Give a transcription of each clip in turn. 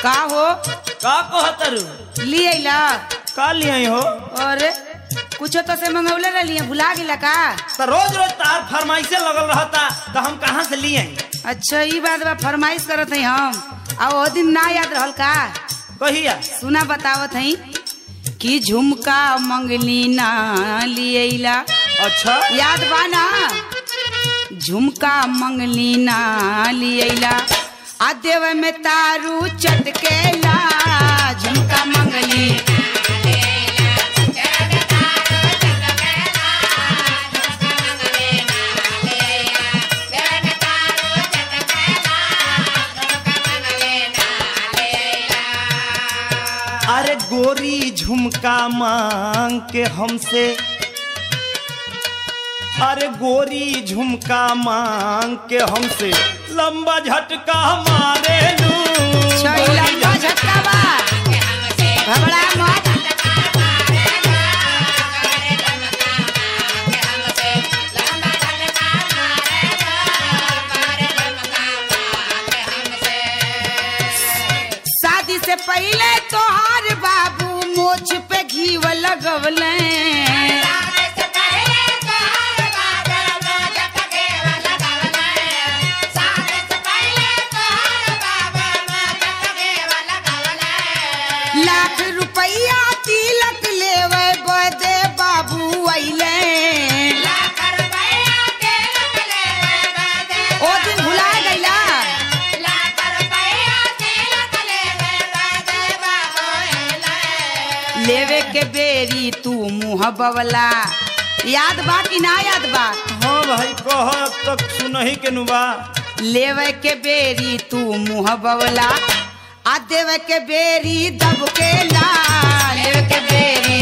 का हो का कहतरू लिए अइला का लिए हो और कुछो तो से मंगौले रही भुला गिला का तो रोज रोज तार फरमाइशे लगल रहता तो हम कहाँ से लिए अच्छा ई बात बा फरमाइश करत हई हम आ ओ दिन ना याद रहल का कहिया सुना बतावत हई कि झुमका मंगली ना लिएला अच्छा याद बा ना झुमका मंगली ना लिएला आ देव में तारू चटकेला झुमका मंगली अरे गोरी झुमका मांग के हमसे अरे गोरी झुमका मांग के हमसे लंबा झटका मारे लू छैला का झटका बा घबरा मत शादी से पहले तोहार बाबू मोछ पे घीव लगवले लाख रुपया तिलक लेवे बदे बाबू अइले ओ दिन भुला गइला लेवे के बेरी तू मुंह बवला याद बा कि ना याद बा हाँ भाई कह तक सुनही के नुबा लेवे के बेरी तू मुंह बवला आ देवे के बेरी दब के ला लेवे के बेरी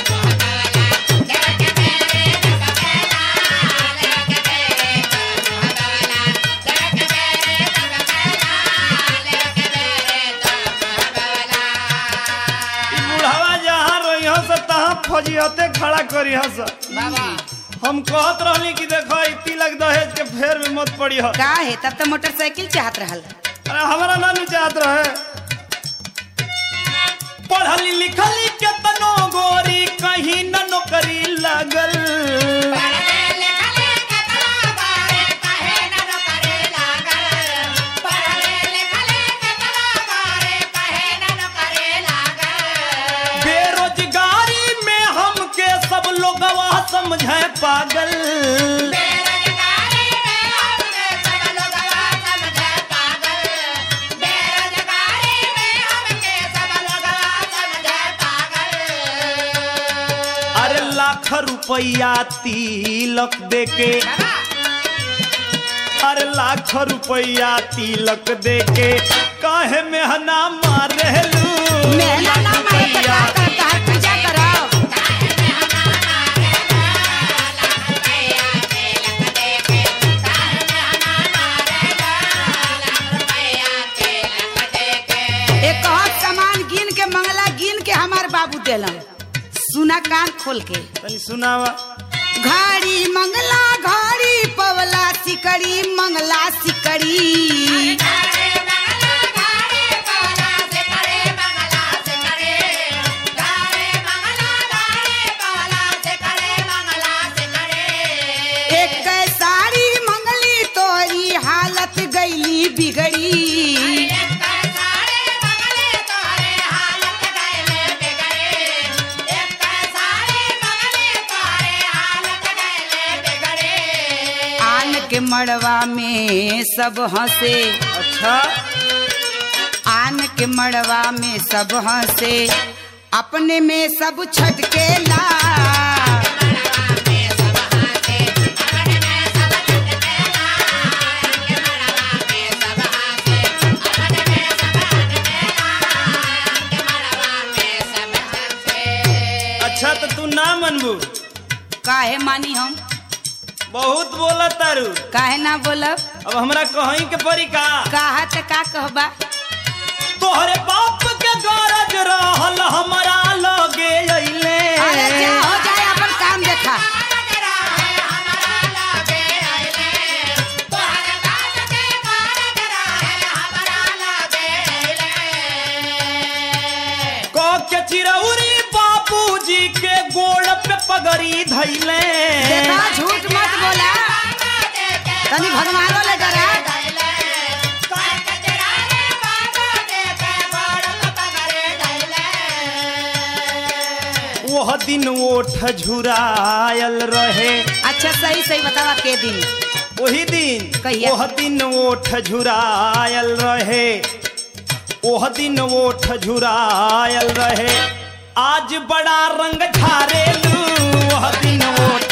ई बुढ़ावा जहाँ रही हस तहाँ फजियते खड़ा करी हस हम कहत रहली कि देखो ई तिलक दहेज के फेर में मत पड़ी हो का है तब तो मोटरसाइकिल चाहत रहल अरे हमारा ना नु चाहत रहे पढ़ली लिखली केतनो गोरी कहीं न नौकरी लगल बेरोजगारी में हमके सब लोग समझे पागल अरे लाख रुपया तिलक देके अरे लाख रुपया तिलक देके काहे मेहना मारेलू मेहना ना मारे तो का करता है पूजा करो एक हाथ सामान गिन के मंगला गिन के हमार बाबू देलन सुना कान खोल के तनी सुनावा घड़ी मंगला घड़ी पवला सिकड़ी मंगला सिकड़ी एक साड़ी मंगली तोरी हालत गईली बिगड़ी आन के मड़वा में सब हंसे अच्छा आन के मड़वा में सब हंसे अपने में सब छटके ला अच्छा तो तू ना मनबू काहे मानी हम बहुत बोला तारू काहे ना बोलब अब हमरा कहीं के परी का कहा त का कहबा तोहरे बाप के गरज रहल हमरा लगे अइले अरे जा हो जाए अपन काम देखा चिरौरी बाबूजी के गोड़ पे पगड़ी धैले देखा झूठ मत बोला तनी भगवानो ले डरा वह दिन ओठ झुरायल रहे अच्छा सही सही बतावा के दिन वही दिन कहिया? वह दिन ओठ झुरायल रहे वह दिन ओठ झुरायल रहे आज बड़ा रंग झारेलू वह दिन ओठ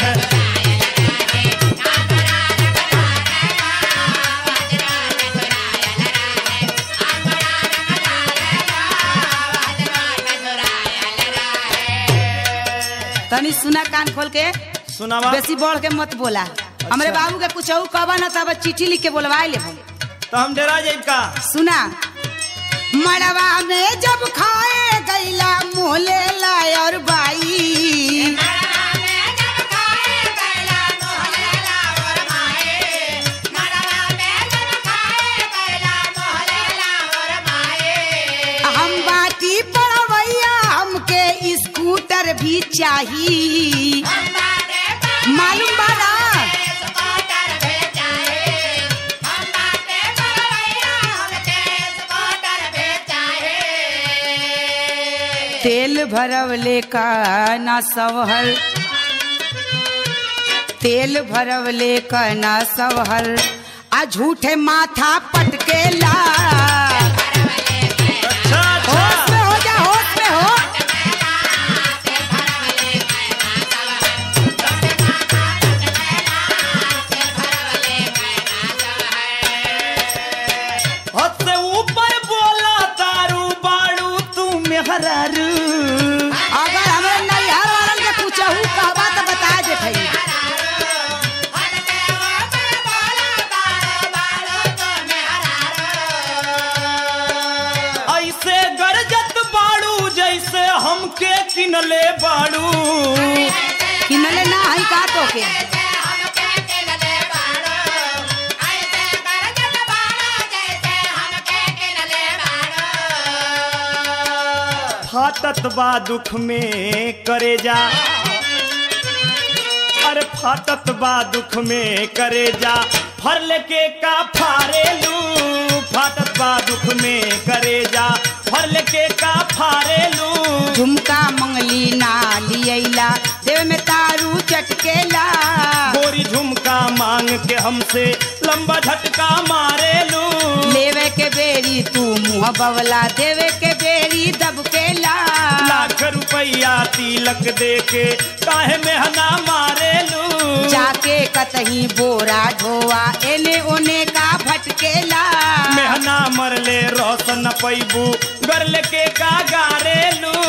तनी सुना कान खोल के सुनावा बेसी बढ़ के मत बोला हमरे बाबू के कुछ कहबा ना तब चिट्ठी लिख के बोलवा ले तो हम डरा जाइब का सुना मड़वा में जब खाए गैला मोले लाय और बाई हम बाटी पड़वैया हमके स्कूटर भी चाहिए मालूम बा ना तेल भरवले का ना सवहल तेल भरवले का ना सवहल आ झूठे माथा पटकेला अच्छा होश अच्छा में हो जा होश में हो हद से ऊपर बोला तारू बाड़ू तू मेहरारू अगर हमें नैहर वालन के पूछहू कहबा तो बता देते ऐसे गरजत बाड़ू जैसे हमके किनले बाड़ू किनले ना है का तो के फाटत बा दुख में करे जा अरे फाटत बा दुख में करे जा फर लेके का फारेलू फाटत बा दुख में करे जा फर लेके का फारेलू झुमका मंगली ना लियला देव में तारू चटकेला गोरी झुमका मांग के हमसे लंबा झटका मारेलू लेवे के बेरी तू मुँह बवला देवे के बेरी दबकेला लाख रुपया तिलक दे के काहे मेहना मारेलू जाके कतही बोरा ढोआ एने ओने का भटकेला मेहना मरले रोशन पैबू गरल के का गारेलू